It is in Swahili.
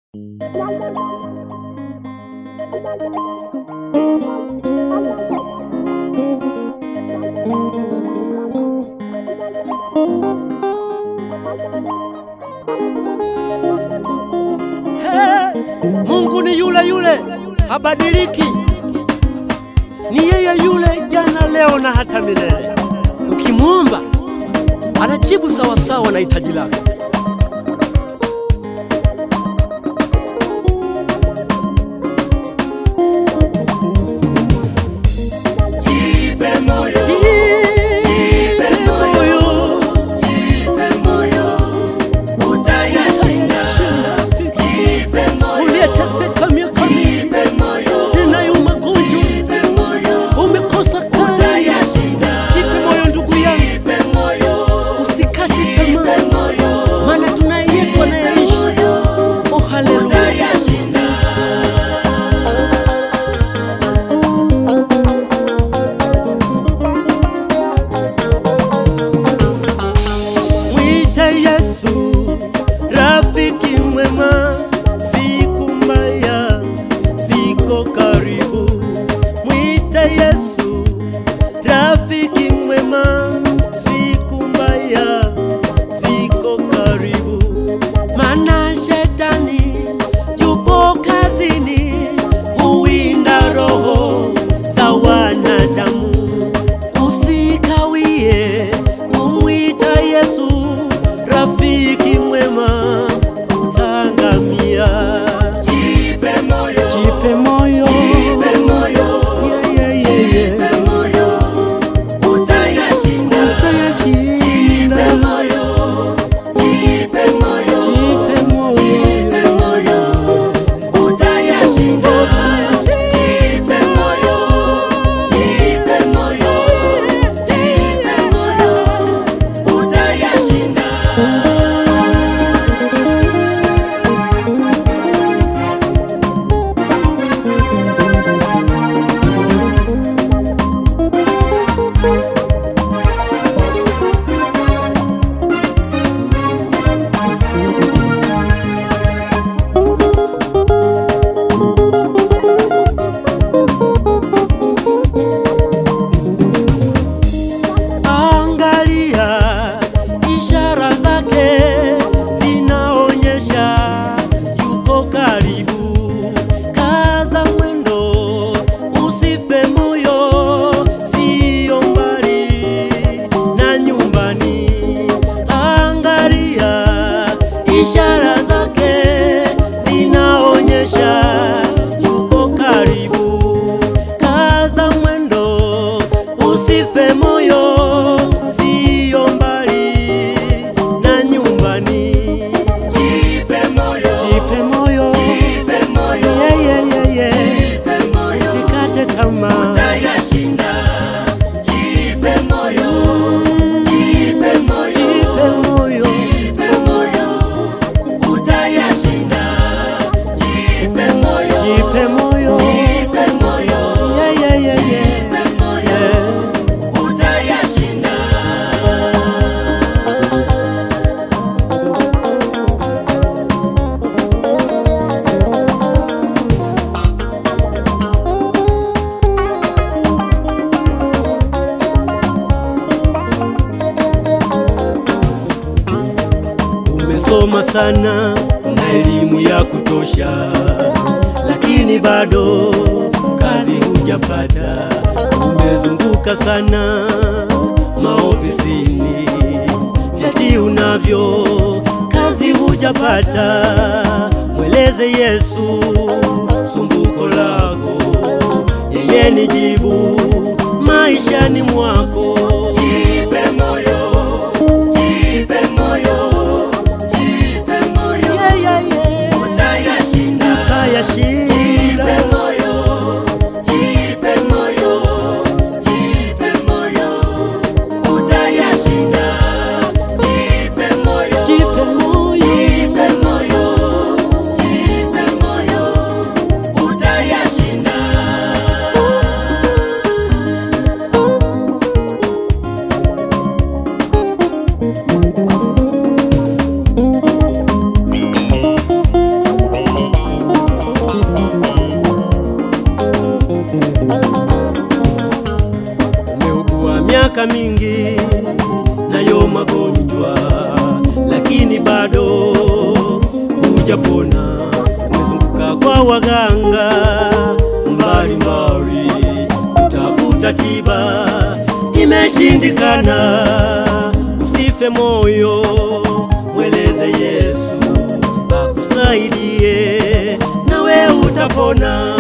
Hey, Mungu ni yule yule, habadiliki. Ni yeye yule jana, leo na hata milele. Ukimwomba anajibu sawasawa na hitaji lako. Jipe moyo, Jipe moyo, jipe moyo, utayashinda. Jipe moyo, uliyeteseka miaka mingi jipe moyo, nayo magonjwa, jipe moyo, umekosa kazi. utayashinda. Jipe moyo ndugu yangu, Jipe moyo, usikate jipe tamaa, moyo, maana tunaye Yesu jipe anayeishi. moyo, Oh, haleluya! utayashinda. Mwite Yesu rafiki mwema, siku mbaya ziko karibu. Mwite Yesu rafiki mwema, siku mbaya ziko karibu. Maana shetani yupo kazini, huwinda roho za wanadamu. Usikawie kumwita Yesu rafiki mwema, utangamia. Jipe moyo, Jipe moyo, jipe moyo, Yeah, yeah, yeah, yeah. jipe moyo, utayashinda. Utayashinda. Jipe moyo, jipe moyo, Jipe moyo. jipe moyo, utayashinda. Jipe moyo, jipe moyo, jipe moyo, utayashinda. Angalia ishara zake zinaonyesha yuko karibu. Kaza mwendo, usife moyo, siyo mbali na nyumbani. Angalia ishara zake zinaonyesha yuko karibu. Kaza mwendo, usife moyo, siyo mbali na nyumbani. Jipe moyo, Jipe moyo, jipe moyo, yeah, yeah, yeah, yeah. jipe moyo, Usikate tamaa. utayashinda. Jipe moyo, jipe moyo, Jipe moyo, jipe moyo, utayashinda. Jipe moyo, jipe moyo, jipe moyo, yeah, yeah, yeah, yeah. jipe moyo, Yeah. utayashinda. Umesoma sana na elimu ya kutosha, lakini bado kazi hujapata. Umezunguka sana maofisini, vyeti unavyo, kazi hujapata. Mweleze Yesu sumbuko lako, yeye ni jibu maishani mwako. Jipe moyo, jipe moyo, jipe moyo, Yeah, yeah, yeah. utayashinda. Utayashinda. Jipe moyo, jipe moyo, jipe moyo, utayashinda. Jipe moyo, Jipe moyo. jipe moyo, jipe moyo, utayashinda. miaka mingi nayo magonjwa, lakini bado hujapona. Umezunguka kwa waganga mbalimbali kutafuta tiba, imeshindikana. Usife moyo, mweleze Yesu akusaidie, nawe utapona.